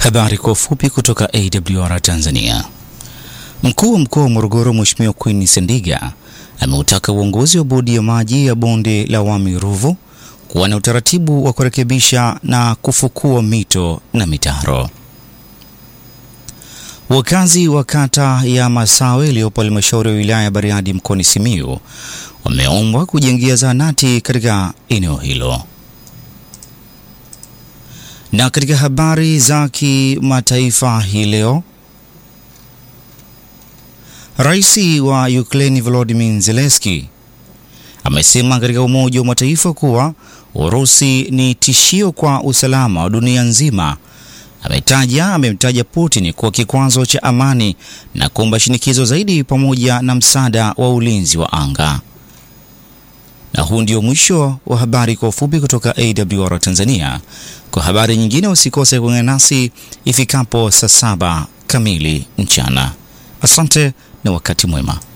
Habari kwa ufupi kutoka AWR Tanzania. Mkuu wa mkoa wa Morogoro Mheshimiwa Queen Sendiga ameutaka uongozi wa bodi ya maji ya bonde la Wami Ruvu kuwa na utaratibu wa kurekebisha na kufukua mito na mitaro. Wakazi wa kata ya Masawe iliyopo halmashauri ya wilaya ya Bariadi mkoani Simiyu wameombwa kujengia zahanati katika eneo hilo. Na katika habari za kimataifa hii leo, Rais wa Ukraine Volodymyr Zelensky amesema katika Umoja wa Mataifa kuwa Urusi ni tishio kwa usalama wa dunia nzima. Ametaja amemtaja Putin kuwa kikwazo cha amani na kuomba shinikizo zaidi pamoja na msaada wa ulinzi wa anga. Na huu ndio mwisho wa habari kwa ufupi kutoka AWR Tanzania. Kwa habari nyingine usikose kuungana nasi ifikapo saa saba kamili mchana. Asante na wakati mwema.